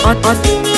on, on,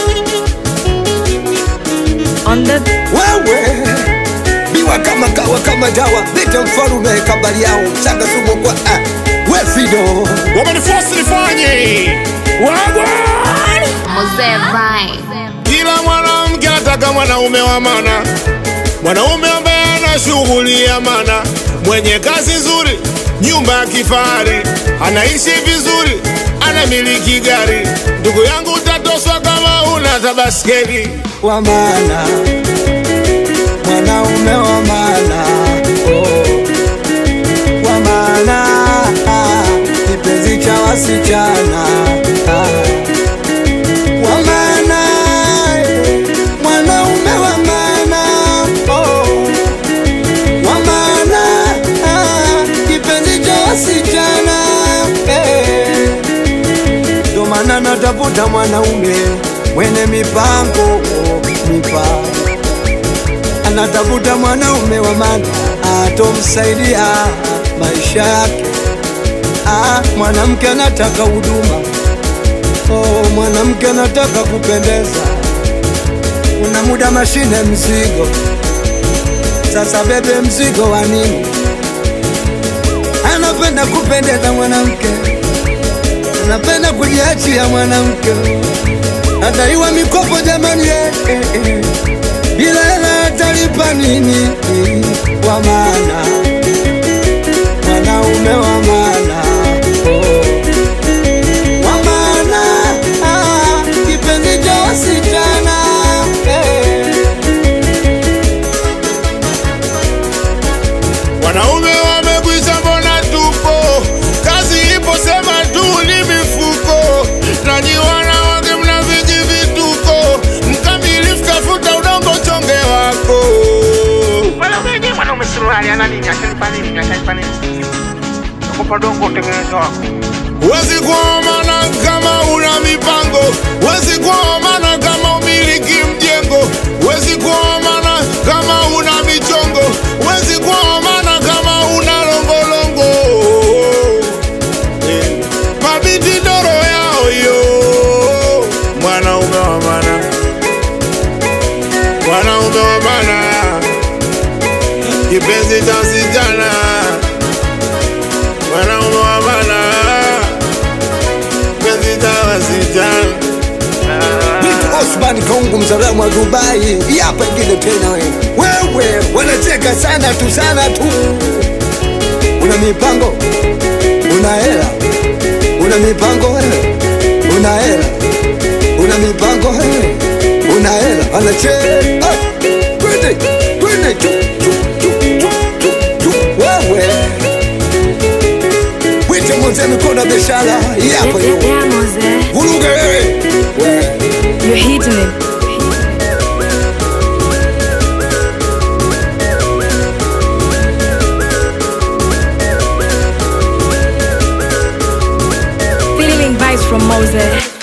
on the wewe biwa kama kawa kama dawa leta mfalume kabali yao mchanga sumu kwa ah. we fido wamenifosi nifanye wagwan Mzee Vai. kila mwanamke anataka mwanaume wa mana mwanaume ambaye ana shughuli ya mana mwenye kazi nzuri nyumba ya kifahari anaishi vizuri anamiliki gari ndugu yangu utatoswa kama una tabaskeli wa maana mwanaume wa maana oh. wa maana ah. kipenzi cha wasichana ah. wa maana eh. mwanaume wa maana oh. wa maana ah. kipenzi cha wasichana eh. ndo maana natafuta mwanaume mwenye mipango mipango anatafuta mwanaume wa maana atomsaidia maisha yake ah, mwanamke anataka huduma oh, mwanamke anataka kupendeza una muda mashine mzigo sasa bebe mzigo wa nini anapenda kupendeza mwanamke anapenda kujiachia mwanamke adaiwa mikopo jamani eh, eh, eh. bila hela atalipa nini wa maana mwanaume wa maana oh. wa maana ah, kipenzi cha wasichana eh. wanaume wamekwisha mbona tupo kazi ipo sema tu ni mifuko nanyi wanawake mna viji vituko mkamilifu tafuta udongo chonge wako Mwanaume mwanaume suruali ana nini? Atanipa nini? Atanipa nini? Nakupa dongo utengeneze wako. Wezi kuomana kama una mipango, wezi kuomana kama umiliki mjengo, wezi kuomana kama una michongo, wezi kuomana kama una longolongo. Eh, Mabiti doro yao yo, mwanaume wa maana, mwanaume wa maana, kipenzi cha sijana, mwanaume wa maana kipenzi cha wasichana. Vitu Osman Kongo mzalamu wa Dubai, hii hapa ingine tena wewe. Wewe wanacheka sana tu sana tu. Una mipango, una hela, una mipango wewe, una hela, una mipango wewe, una hela, anacheka. Ah, Twende, twende chu chu chu chu chu chu wewe. Wite mzee mikono ya biashara, hii hapa yeah, hiyo. yeah, Mose. Vuruge wewe. Wewe. You're hitting it. Feeling vibes from Mose.